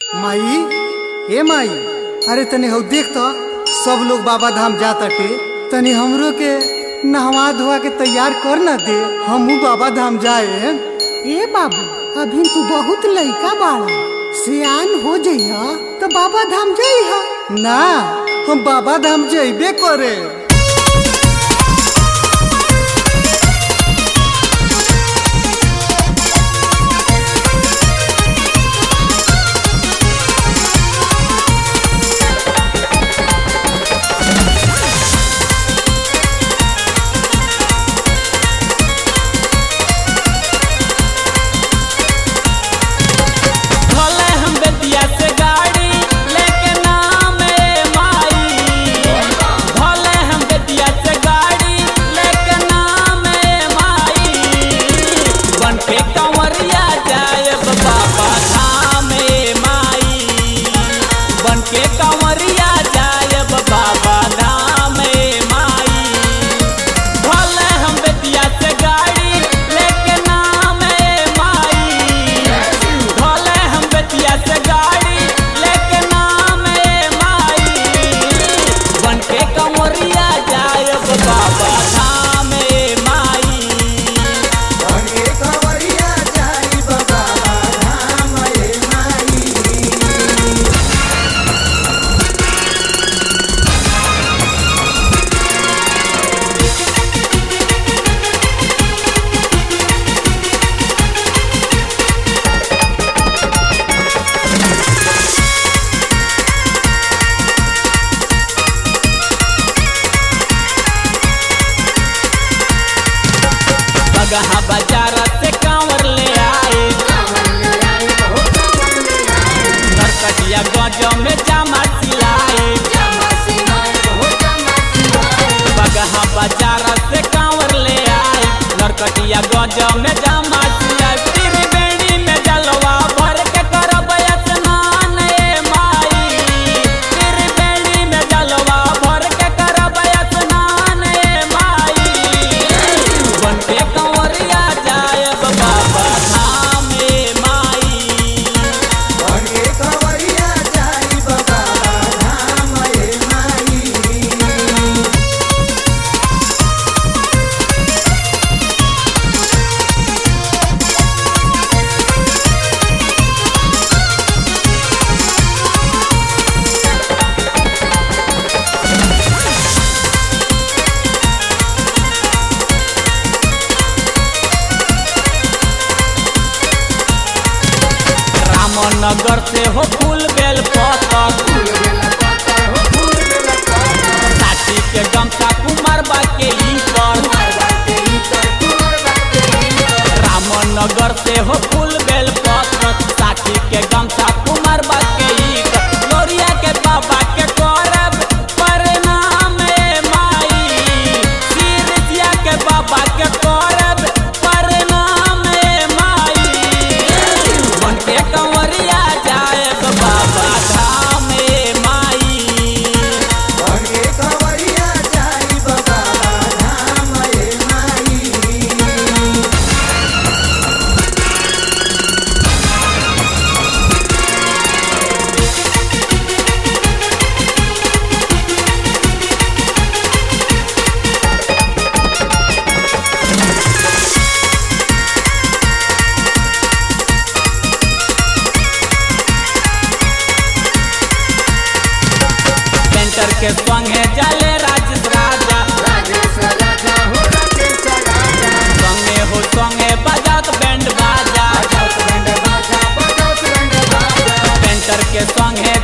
माई ए माई अरे तनी हौ देख तो सब लोग बाबा धाम जाताटे तनी हमरो के नहवा धोवा के तैयार कर ना दे हमू बाबा धाम जाए ए बाबू अभी तू बहुत लइका बाड़ा सियान हो जइहा तो बाबा धाम जइहा ना हम बाबा धाम जइबे करे भले हम बेतिया से गाड़ी लेके नाम ए माई भले हम बेतिया से गाड़ी लेके नाम ए माई बन के कंवरिया जाए बाबा धाम ए माई बन के कंवरिया जाए बाबा धाम ए माई भले हम बेतिया से गाड़ी लेके नाम ए माई भले हम बेतिया से गाड़ी लेके नाम ए माई बन के कंवरिया जाए बाबा धाम ए माई बगहा बाजार से कांवर ले आए नरकटिया गज में जामा सिलाए बगहा बाजार से कांवर ले आए नरकटिया गज में जामा सिलाए त्रिवेणी में जलवा भर के करब स्नान ए माई त्रिवेणी में जलवा भर के करब स्नान ए माई बन के कंवरिया जाए बाबा धाम ए माई रामनगर से हो फूल बेल पतर साथी के गमछा कुमार बा के ई पर रामनगर से हो फूल बेल पत्र साथी के गमछा कुमार बा के ई पर लोरिया के बाबा के करब प्रणाम ए माई सिरसिया के बाबा के करब प्रणाम ए माई मन के कंवरिया जाए बाबा धाम ए माई पेंटर के संगे जाले राजेश राजा संगे हो संगे बजात बैंड बाजा पेंटर के संगे